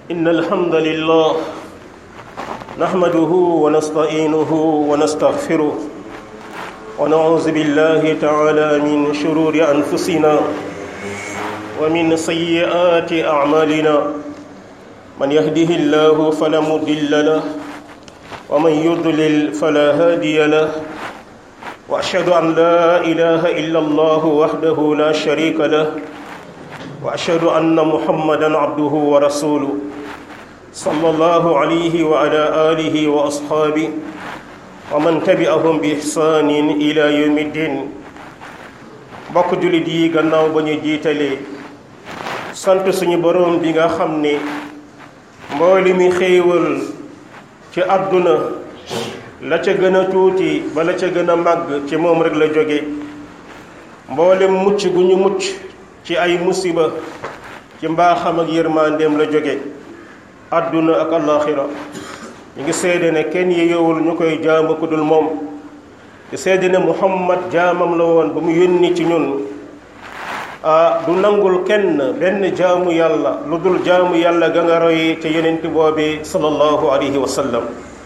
إن الحمد لله نحمده ونستعينه ونستغفره ونعوذ بالله تعالى من شرور أنفسنا ومن سيئات أعمالنا من يهده الله فلا مضل له ومن يضلل فلا هادي له وأشهد أن لا إله إلا الله وحده لا شريك له وأشهد أن محمدا عبده ورسوله صلى الله عليه وعلى آله وأصحابه ومن تبعهم بإحسان إلى يوم الدين mbokk jullit yi gannaaw ba ñu jiitalee sant suñu boroom bi nga xam ne mbooli mi xéewal ci àdduna la ca gën a tuuti ba la ca gën a màgg ci moom rek la jóge mboolem mucc gu ñu mucc ci ay musiba ci mbaaxam ak yërmandeem la jóge àdduna ak àllaaxira ñu ngi seede ne kenn yeyowul ñu koy jaamu ku dul moom di seede ne muhammad jaamam la woon ba mu yónni ci ñun ah du nangul kenn benn jaamu yàlla lu dul jaamu yàlla ga nga roy ca yenent boobi sallallahu alayhi wa sallam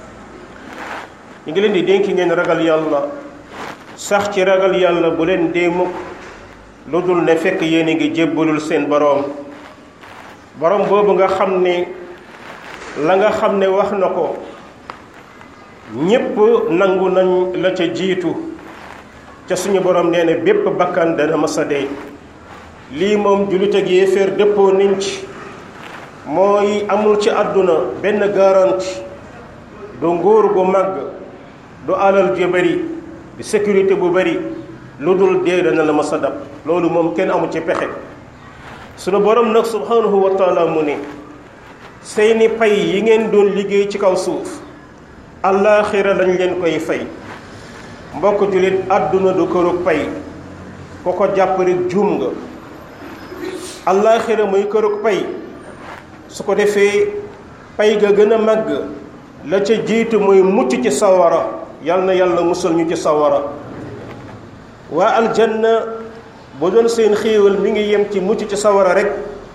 ñu ngi leen di dénki ngeen ragal yàlla sax ci ragal yàlla bu leen dee mukk lu dul ne fekk yéen a ngi jébbalul seen boroom boroom boobu nga xam ne la nga xam ne wax na ko ñépp nangu nañ la ca jiitu ca suñu boroom nee na bépp bakkan dana masa dee lii moom jullit ak yéeféer dëppoo niñ ci mooy amul ci àdduna benn garanti du nguur gu màgg du alal ju bari du sécurité bu bari lu dul dee dana la masa dab loolu moom kenn amu ci pexe sunu borom nag subhanahu wa taala mu ne seeni pay yi ngeen doon liggéey ci kaw suuf allaaxira lañ leen koy fay mbokk jullit àdduna du kërug pay ku ko jàpp rek juum nga allaaxira muy kërug pay su ko defee pay ga gën a màgg la ca jiitu mooy mucc ci sawara yal na yàlla musal ñu ci sawara waa aljanna bu doon seen xéewal mi ngi yem ci mucc ci sawara rek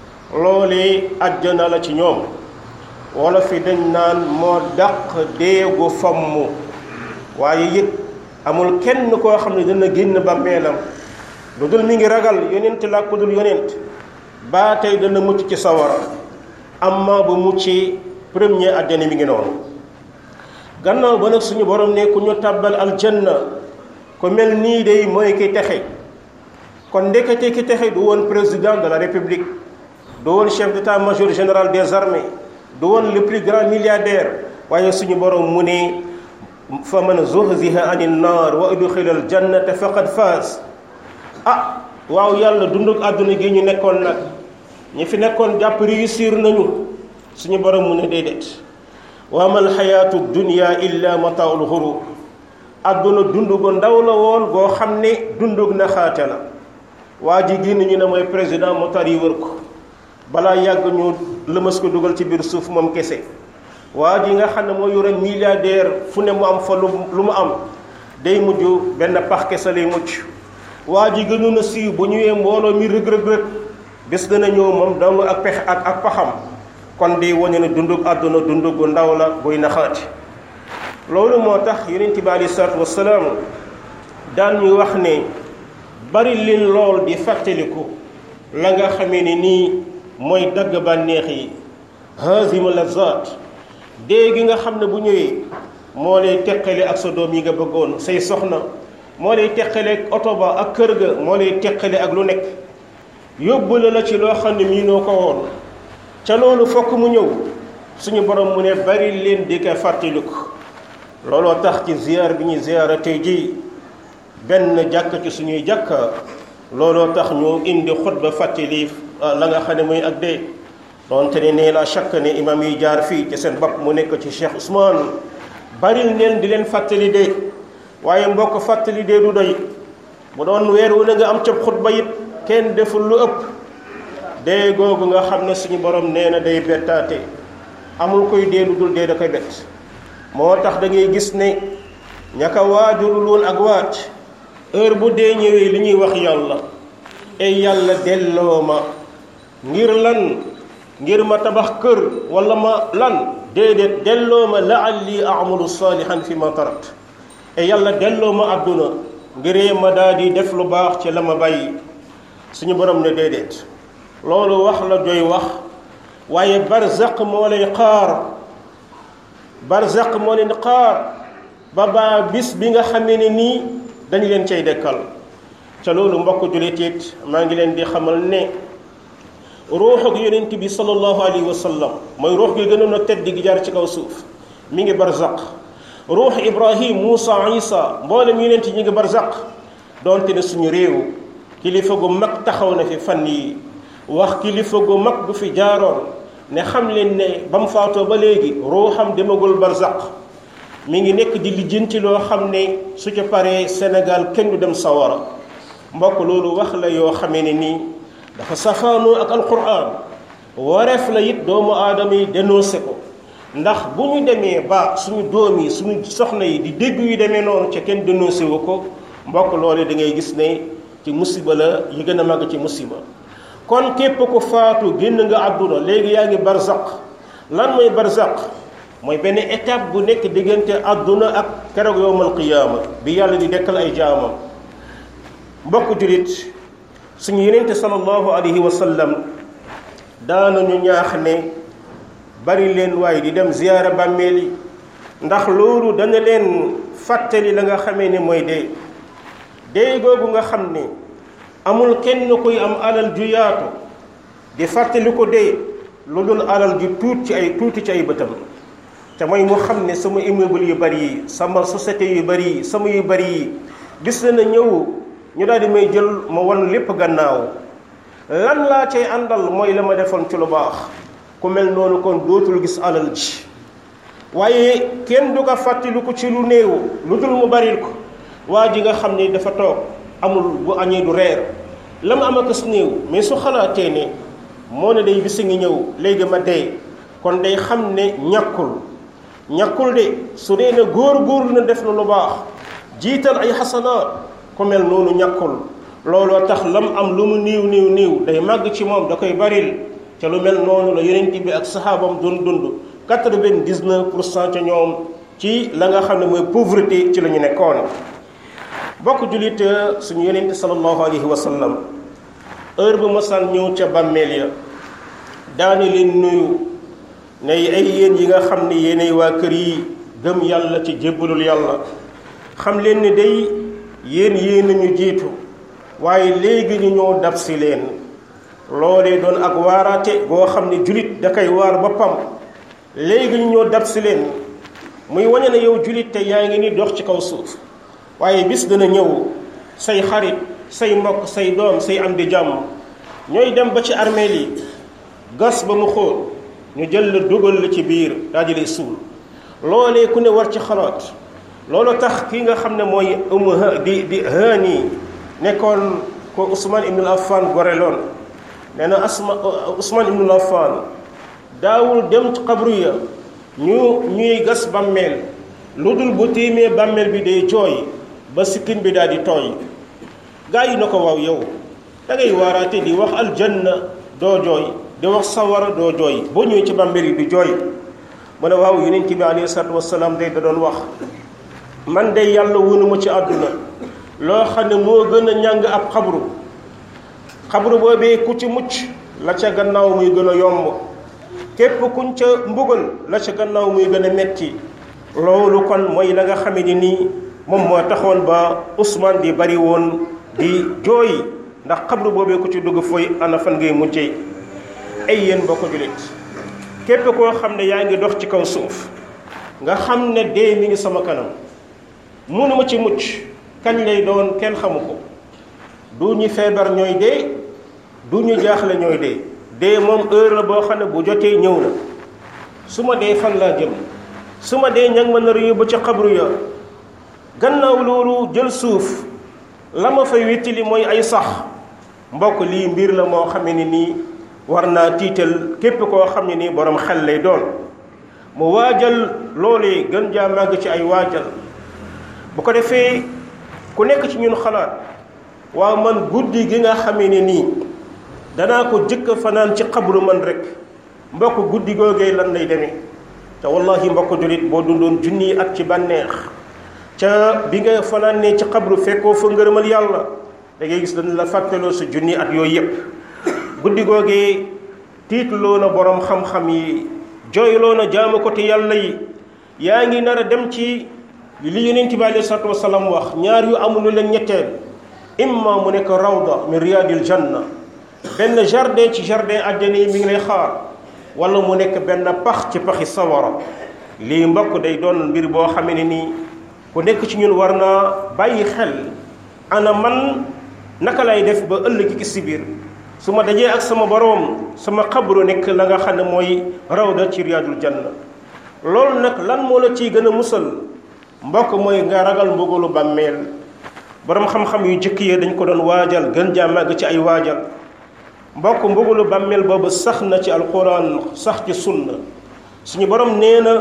loolee àjjana la ci ñoom wala fi dañ naan moo dàq déegu fomm waaye it amul kenn koo xam ne dana génn bàmmeelam lu dul mi ngi ragal yonent la ku dul yonent baa tey dana mucc ci sawara amma bu muccee premier àjjana mi ngi noonu gannaaw ba nag suñu borom ne ku ñu tàbbal aljanna ku mel nii day mooy ki texe kon ndekete ki texe du woon président de la république du woon chef d'état-major général des armées du woon le plus grand milliardaire waaye suñu borom mu ne fa man zuhziha anin naar wa udxila al jannata faqad faas ah waaw yàlla dunduk àdduna gi ñu nekkoon nag ñi fi nekkoon jàpp réussir nañu suñu borom mu ne déedéet wa mal xayaatu dunya illa mataaul xurur àdduna dund gu ndaw la woon goo xam ne dundug naxaate la waa ji génn ñu ne mooy président motar yi wër ko balaa yàgg ñu lëmas ko dugal ci biir suuf moom kese waa ji nga xam ne moo yore milliardaire fu ne mu am fa lu mu am day mujj benn pax kese lay mucc waa ji gënoon a siiw bu ñëwee mbooloo mi rëg rëg rëg bés dana ñëw moom dong ak pex ak ak paxam kon di wane ne dundug àdduna dundug gu ndaw la buy naxaati loolu moo tax yonent bi aleyhi salaatu wasalaam daan ñu wax ne bari leen lool di fàttaliku la nga xamee ne nii mooy dagg bànneex yi hazima lazat dee gi nga xam ne bu ñëwee moo lay teqale ak sa doom yi nga bëggoon say soxna moo lay teqale ak oto ba ak kër ga moo lay teqale ak lu nekk yóbbu la la ci loo xam ne mii noo ko woon ca loolu fokk mu ñëw suñu borom mu ne bari leen di ko fàttaliku looloo tax ci ziyaar bi ñuy ziyaara tey jii benn jàkk ci suñuy jàkka looloo tax ñu indi xutba fàttali la nga xam ne muy ak dee donte ne nee la chaque ne imam yi jaar fii ci seen bopp mu nekk ci Cheikh Ousmane baril neen di leen fàttali dee waaye mbokk fàttali dee du doy bu doon weer wu ne nga am cab xutba it kenn deful lu ëpp dee googu nga xam ne suñu borom nee na day bettaate amul koy dee lu dul dee da koy bett moo tax da ngay gis ne ñaka waajurul woon ak waaj heure bu dee ñëwee li ñuy wax yàlla ay yàlla delloo ma ngir lan ngir ma tabax kër wala ma lan déedéet delloo ma laalli amalu saalihan fi ma tarat e yàlla delloo ma àdduna ngiree ma daal di def lu baax ci la ma bàyyi suñu borom ne déedéet loolu wax la doy wax waaye barzaq moo lay xaar barzaq moo leen xaar ba baa bis bi nga xamee ne nii dañu leen cay dekkal ca loolu mbokk jullit it maa ngi leen di xamal ne ruuxu yonent bi sallallahu alayhi wa sallam mooy ruux gi gënoon a tedd gi jaar ci kaw suuf mi ngi barzaq ruux ibrahim muusa isa mboolem yonent ñi ngi barzaq donte ne suñu réew kilifa gu mag taxaw na fi fan yi wax kilifa gu mag bu fi jaaroon ne xam leen ne ba mu faatoo ba léegi ruuxam demagul barzaq mi ngi nekk di lijjanti loo xam ne su ca paree Sénégal kenn du dem sawara mbokk loolu wax la yoo xamee ne nii dafa safaanoo ak alquran wareef la it doomu aadama yi dénoncé ko ndax bu ñu demee ba suñu doom yi suñu soxna yi di dégg yu demee noonu ca kenn dénoncé wu ko mbokk loolu da ngay gis ne ci musiba la yi gën a màgg ci musiba kon képp ku faatu génn nga àdduna léegi yaa ngi barzaq lan mooy barzaq mooy benn étape bu nekk diggante àdduna ak keroog yowmal qiyaama bi yàlla di dekkal ay jaamam mbokk julit suñu yenente sallallahu alayhi wa sallam daanañu ñaax ne bari leen waaye di dem ziyaara bàmmeel yi ndax loolu dana leen fàttali la nga xamee ne mooy dee dee googu nga xam ne amul kenn kuy am alal ju yaatu di fàttali ko dee lu dul alal ju tuut ci ay tuuti ci ay bëtam te mooy mu xam ne sama immeuble yu bari yi sama société yu bari yi sama yu bari yi gis na na ñëw ñu daal di may jël ma wan lépp gannaaw lan laa cay àndal mooy la ma defoon ci lu baax ku mel noonu kon dootul gis alal ji waaye kenn du ko fàttali ko ci lu néew lu dul mu baril ko waa ji nga xam ne dafa toog amul bu añee du reer la ma am ak su néew mais su xalaatee ne moo ne day bisi ngi ñëw léegi ma dee kon day xam ne ñàkkul ñàkkul de su dee ne góor góor na def na lu baax jiital ay xasanaat ku mel noonu ñàkkul looloo tax lam am lu mu niiw niiw niiw day màgg ci moom da koy baril te lu mel noonu la yonent bi ak saxaabam doon dund quatre-vingt-dix-neuf pour cent ca ñoom ci la nga xam ne mooy pauvreté ci la ñu nekkoon bokk jullit suñu yonent sallallahu alayhi wa sallam heure bu masaan ñëw ca bàmmeel ya daane leen nuyu ne ay yéen yi nga xam ne yéenay waa kër yi gëm yàlla ci jébbalul yàlla xam leen ne day yéen yéen nañu jiitu waaye léegi ñu ñoo dab si leen loolee doon ak waaraate boo xam ne julit da koy waar boppam léegi ñu ñoo dab si leen muy wañe ne yow julit te yaa ngi ni dox ci kaw suuf waaye bis dana ñëw say xarit say mbokk say doom say am di jàmm ñooy dem ba ci armeel yi gas ba mu xóot ñu jël la dugal la ci biir daal di lay suul loolee ku ne war ci xalaat loolu tax ki nga xam ne mooy um di di haani nekkoon ko Ousmane ibnul Affan goreloon nee na asma Ousmane ibnul Affan daawul dem ci xabru ya ñu ñuy gas bàmmeel lu dul bu tiimee bàmmeel bi day jooy ba sikkin bi daal di tooy gaa yi na ko waaw yow da ngay waaraate di wax aljanna doo jooy di wax sawara doo jooy boo ñëwee ci bàmmeel yi di jooy mu ne waaw yonent bi alayhi salaatu wasalaam day da doon wax man de yàlla wunuma ci àdduna loo xam ne moo gën a ñàng ab xabru xabru boobee ku ci mucc la ca gannaaw muy gën a yomb képp kuñ ca mbugal la ca gannaaw muy gën a metti loolu kon mooy la nga xame ni nii moom moo taxoon ba Ousmane di bari woon di jooy ndax xabru boobee ku ci dugg fooy ana fan ngay mujjee ay yéen boo ko julit képp koo xam ne yaa ngi dox ci kaw suuf nga xam ne dee mi ngi sama kanam mënuma ci mucc kañ lay doon kenn xamu ko du ñu feebar ñooy dee du ñu jaaxle ñooy dee dee moom heure la boo xam ne bu jotee ñëw na su ma dee fan laa jëm su ma dee ñang ma nar yóbbu ca xabru ya gannaaw loolu jël suuf la ma fay wittili mooy ay sax mbokk lii mbir la moo xam ne nii war naa tiital képp koo xam ne nii borom xel lay doon mu waajal loolee gën jaa màgg ci ay waajal bu ko defee ku nekk ci ñun xalaat waaw man guddi gi nga xamee ne nii danaa ko jëkk fanaan ci xabru man rek mbokk guddi googee lan lay demee te wallahi mbokk julit boo dundoon junni at ci bànneex ca bi nga fanaanee ci xabru fekkoo fa ngërëmal yàlla da ngay gis dañ la fàttaloo sa junni at yooyu yépp guddi googee tiitloo na borom xam-xam yi jooyloo na jaamu ko te yàlla yi yaa ngi nar a dem ci li yonent bi alei salatu wasalaam wax ñaar yu amul leen ñetteel imma mu nekk rawda min riyadil janna benn jardin ci jardin àjjana yi mi ngi lay xaar wala mu nekk benn pax ci paxi sawara lii mbokk day doon mbir boo xamee ne nii ku nekk ci ñun war naa bàyyi xel ana man naka lay def ba ëllëg ki si biir su ma dajee ak sama boroom sama xabru nekk la nga xam ne mooy rawda ci riyadul janna loolu nag lan moo la ciy gën a musal mbokk mooy nga ragal mbugalu bàmmeel boroom xam-xam yu jëkk yi dañ ko doon waajal gën jaa màgg ci ay waajal mbokk mbugalu bàmmeel boobu sax na ci alquran sax ci sunna suñu borom nee na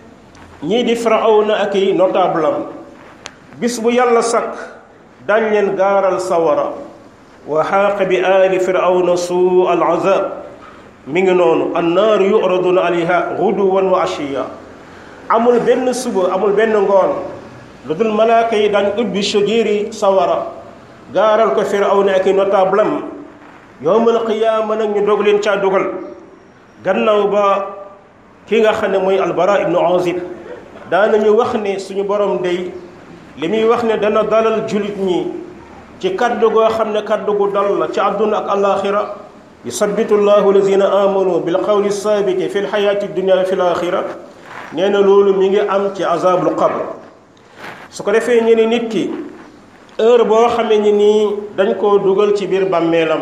ñii di firawna ak i notable am bis bu yàlla sakk dañ leen gaaral sawara wa xaaqa bi aali firawna suu al azab mi ngi noonu annaaru yuraduna alayha guduwan wa ashiya amul benn suba amul benn ngoon lu dul malaaka yi dañ ubbi sojéeri sawara gaaral ko firawna ak i notable am yowmal qiyaama nag ñu dog leen caa dogal gannaaw ba ki nga xam ne mooy albara ibnu azib daanañu wax ne suñu borom day li muy wax ne dana dalal julit ñi ci kaddu goo xam ne kaddu gu dal la ci àdduna ak alaxira yusabbitu llahu alladina amanu bil qawli sabiti fi lxayaati dunia wa fi laxira nee na loolu mi ngi am ci azabul qabr su ko defee ñu ne nit ki heure boo xamee ni nii dañ koo dugal ci biir bàmmeelam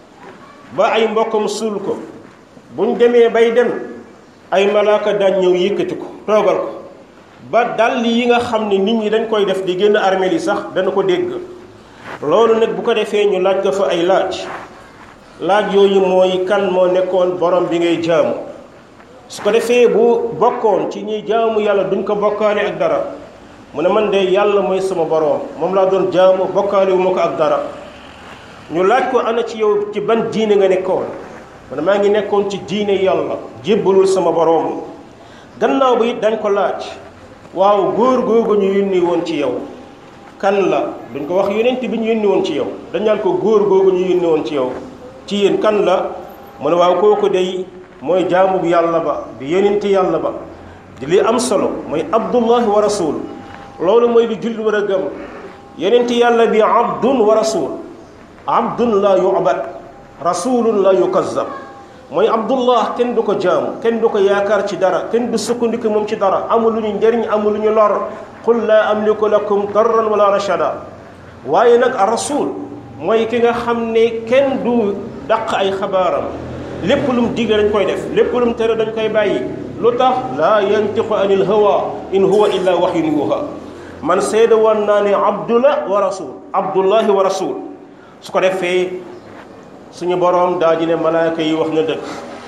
ba ay mbokkam suul ko buñ demee bay dem ay malaaka daan ñëw yëkkati ko toogal ko ba dàll yi nga xam ne nit ñi dañ koy def di génn armeel yi sax dana ko dégg loolu nag bu ko defee ñu laaj ko fa ay laaj laaj yooyu mooy kan moo nekkoon borom bi ngay jaamu su ko defee bu bokkoon ci ñuy jaamu yàlla duñ ko bokkaale ak dara mu ne man de yàlla mooy sama borom moom laa doon jaamu bokkaale wu ma ko ak dara ñu laaj ko ana ci yow ci ban diine nga nekkoon mu ne maa ngi nekkoon ci diine yàlla jébbalul sama borom gannaaw ba it dañ ko laaj waaw góor googu ñu yónni woon ci yow kan la duñ ko wax yonent bi ñu yónni woon ci yow dañ naan ko góor googu ñu yónni woon ci yow ci yéen kan la mu ne waaw kooku day mooy jaamu bu yàlla ba di yonent yàlla ba di li am solo mooy abdullahi wa rasul loolu mooy li jullit war a gëm yonent yàlla bi abdun wa rasul abdun la yu'bad rasulun la yukazzab mooy abdullah kenn du ko jaamu kenn du ko yaakaar ci dara kenn du sukkandiku moom ci dara amul lu ñu njëriñ amul lu ñu lor qul laa amliku lakum darran wala rashada waaye nag a rasul mooy ki nga xam ne kenn du dàq ay xabaaram lépp lu mu digle dañ koy def lépp lu mu tere dañ koy bàyyi lu tax laa yantiqu anil hawa in huwa illa wahyun yuha man seede woon naa ne abdullah wa rasul abdullahi wa rasul su ko defee suñu boroom daa ji ne malaaka yi wax na dëkk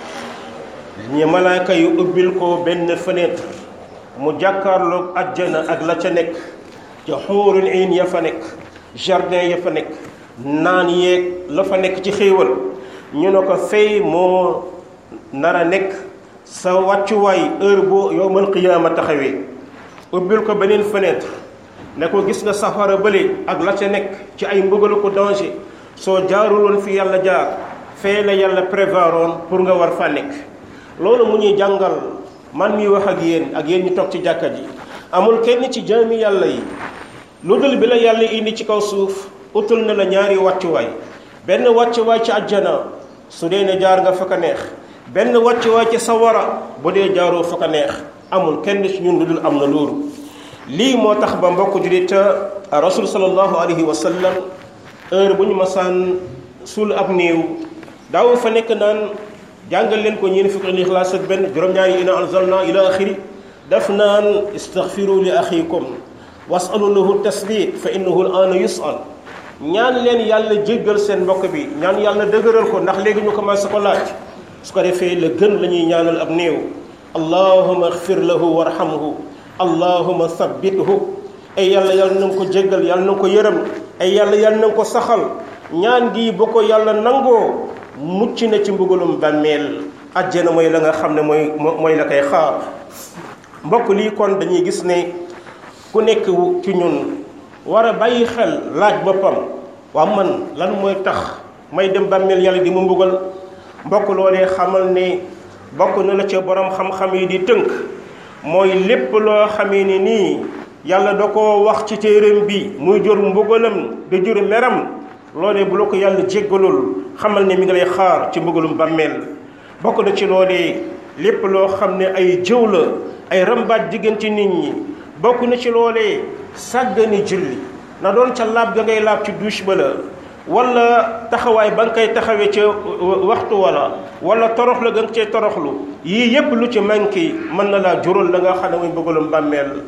ñu malaaka yi ubbil ko benn fenêtre mu jàkkaarloog ajjana ak la ca nekk ca xuurul iin ya fa nekk jardin ya fa nekk naan yeeg la fa nekk ci xéewal ñu ne ko fay moo nar a nekk sa wàccuwaay heure bu yowmal qiyaama taxawee ubbil ko beneen fenêtre ne ko gis nga safara bële ak la ca nekk ci ay mbugal ko danger soo jaarul woon fi yàlla jaar fee la yàlla prévoiroon pour nga war fa nekk loolu mu ñuy jàngal man mi wax ak yéen ak yéen ñu toog ci jàkka ji amul kenn ci jaami yàlla yi lu dul bi la yàlla indi ci kaw suuf utul na la ñaari wàccuwaay benn wàccuwaay ci àjjana su dee ne jaar nga fa ka neex benn wàccuwaay ci sawara bu dee jaaroo fa ka neex amul kenn ci ñun lu dul am na loolu lii moo tax ba mbokk jullit rasul sallallahu alayhi wa sallam heure bu ñu masaan suul ab néew daaw fa nekk naan jàngal leen ko ñeen fukki lixlaas ak benn juróom-ñaari ina anzalna ila axiri daf naan istaghfiru li axikum wasalu lahu tasbit fa innahu al ana yusal ñaan leen yàlla jéggal seen mbokk bi ñaan yàlla dëgëral ko ndax léegi ñu commencé ko laaj su ko defee la gën la ñuy ñaanal ab néew allahuma axfir lahu warhamhu allahuma sabbithu ay yàlla yàlla na nga ko jéggal yàlla na nga ko yërëm ay yàlla yàlla na nga ko saxal ñaan gi bu ko yàlla nangoo mucc na ci mbugalum bàmmeel àjjana mooy la nga xam ne mooy mooy la koy xaar mbokk lii kon dañuy gis ne ku nekk ci ñun war a bàyyi xel laaj boppam waa man lan mooy tax may dem bàmmeel yàlla di mu mbugal mbokk loolee xamal ne bokk na la ca borom xam-xam yi di tënk mooy lépp loo xamee ni nii yàlla da koo wax ci téeréem bi muy jur mbugalam di jur meram loolee bu la ko yàlla jéggalul xamal ne mi ngi lay xaar ci mbugalum bàmmeel bokk na ci loolee lépp loo xam ne ay jëw la ay rambaaj diggante nit ñi bokk na ci loolee sàggani julli na doon ca laab ga ngay laab ci douche ba la wala taxawaay ba nga koy taxawee ca waxtu wala wala toroxlu ga nga cee toroxlu yii yépp lu ci manqué mën na laa jural la nga xam ne muy bëggalum bàmmeel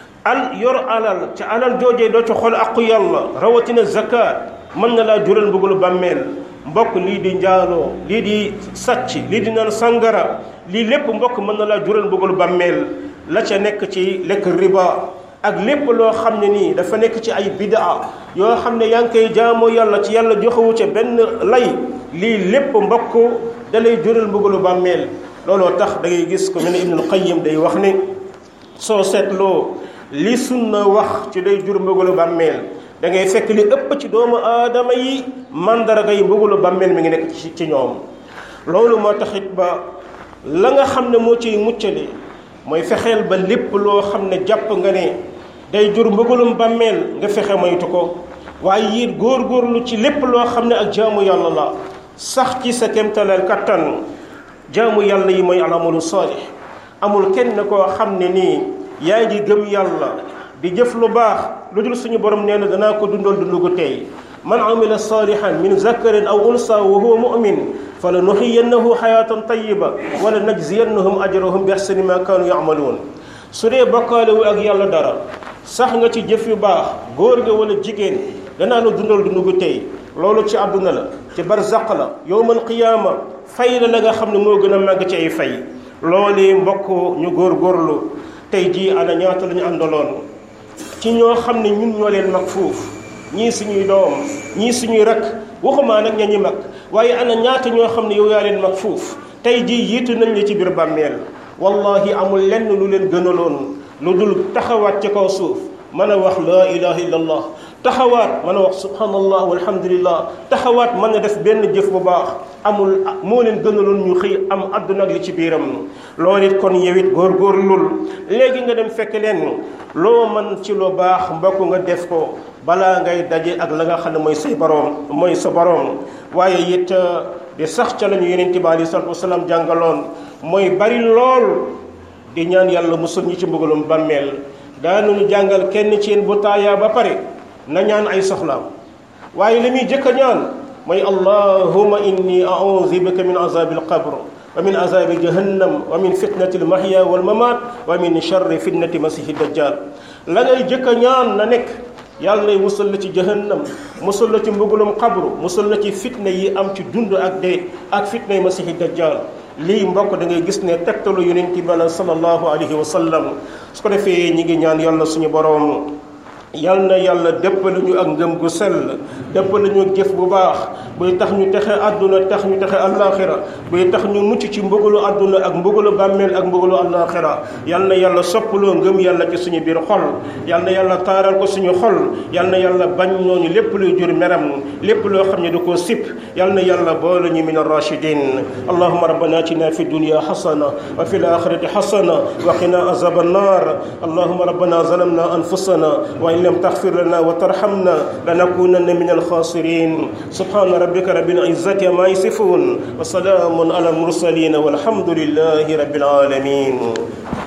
al yor alal ca alal joojee doo ci xool aqu yàlla rawatina zakat mën na laa jural bëggalu bàmmeel mbokk lii di njaaloo lii di sàcc lii di naan sangara lii lépp mbokk mën na laa jural bëggalu bàmmeel la ca nekk ci lekk riba ak lépp loo xam ne nii dafa nekk ci ay bidaa yoo xam ne yaa ngi koy jaamoo yàlla ci yàlla joxewu ca benn lay lii lépp mbokk da lay jural mbëggalu bàmmeel looloo tax da ngay gis ko mel ne Ibnul Qayyim day wax ne soo seetloo li sunna wax ci day jur mbëggalu bàmmeel da ngay fekk li ëpp ci doomu aadama yi mandarga yi mbëggalu bàmmeel mi ngi nekk ci ci ñoom loolu moo taxit ba la nga xam ne moo ciy muccale mooy fexeel ba lépp loo xam ne jàpp nga ne day jur mbëggalum bàmmeel nga fexe moytu ko waaye it góor-góorlu ci lépp loo xam ne ak jaamu yàlla la sax ci sa kéemtalal kattan jaamu yàlla yi mooy alamalu saalih amul kenn koo xam ne nii yaa ngi gëm yàlla di jëf lu baax lu dul suñu borom nee na danaa ko dundal dundu gu tey man amila salihan min zakarin aw unsa wa huwa mu'min fala nuxiyannahu xayaatan tayiba wala najziyannahum ajrahum bi ahsani ma kaanu yamaluun su dee bokkaale wu ak yàlla dara sax nga ci jëf yu baax góor nga wala jigéen danaa la dundal dundu gu tey loolu ci àdduna la ci barzaq la yowmal qiyaama fay la la nga xam ne moo gën a màgg ci ay fay loolee mbokk ñu góor-góorlu tey jii ana ñaata la ñu àndaloon ci ñoo xam ne ñun ñoo leen mag foofu ñii suñuy doom ñii suñuy rak waxumaa nag ña ñi mag waaye ana ñaata ñoo xam ne yow yaa leen mag foofu tey jii yiitu nañ la ci biir bàmmeel wallahi amul lenn lu leen gënaloon lu dul taxawaat ci kaw suuf mën a wax laa ilaha illallah taxawaat mën a wax subhanallah walhamdulillah taxawaat mën a def benn jëf bu baax amul moo leen gënaloon ñu xëy am àdduna ak li ci biiram loolu it kon yow it góorgóorlul léegi nga dem fekk leen loo mën ci lu baax mbokk nga def ko balaa ngay daje ak la nga xam ne mooy say boroom mooy sa boroom waaye it di sax ca la ñu yonent bi aleyhi salaatu wasalaam jàngaloon mooy bari lool di ñaan yàlla musul ñi ci mbugalum bàmmeel daanuñu jàngal kenn ci yéen bu taayaa ba pare na ñaan ay soxlaam waaye li muy jëkk a ñaan mooy allahuma inni auzu bika min azabi alqabr wa min azabi jahannam wa min fitnati almahya walmamat wa min charri fitnati masihi dajjal la ngay jëkk a ñaan na nekk yàlla lay musal la ci jahannam musal la ci mbugalum xabru musal la ci fitna yi am ci dund ak dee ak fitna yi masihi dajjal lii mbokk da ngay gis ne tegtalu yonent bi sallallahu alayhi wa sallam su ko defee ñi ngi ñaan yàlla suñu boroom yal na yàlla dëppale ñu ak ngëm gu sell dëppale ñu jëf bu baax buy tax ñu texe àdduna tax ñu texe àllaaxira buy tax ñu mucc ci mbugalu àdduna ak mbugalu bàmmeel ak mbugalu àllaaxira yal na yàlla soppaloo ngëm yàlla ci suñu biir xol yal na yàlla taaral ko suñu xol yal na yàlla bañ ñooñu lépp luy jur meram lépp loo xam ne du ko sip yal na yàlla boole ñu min arrachidin allahuma rabbana atina fi dunya xasana wa fi alaxirati xasana wa qina azaba annar allahuma rabbana zalamna anfusana وإن لم تغفر لنا وترحمنا لنكونن من الخاسرين سبحان ربك رب العزة ما يصفون وسلام على المرسلين والحمد لله رب العالمين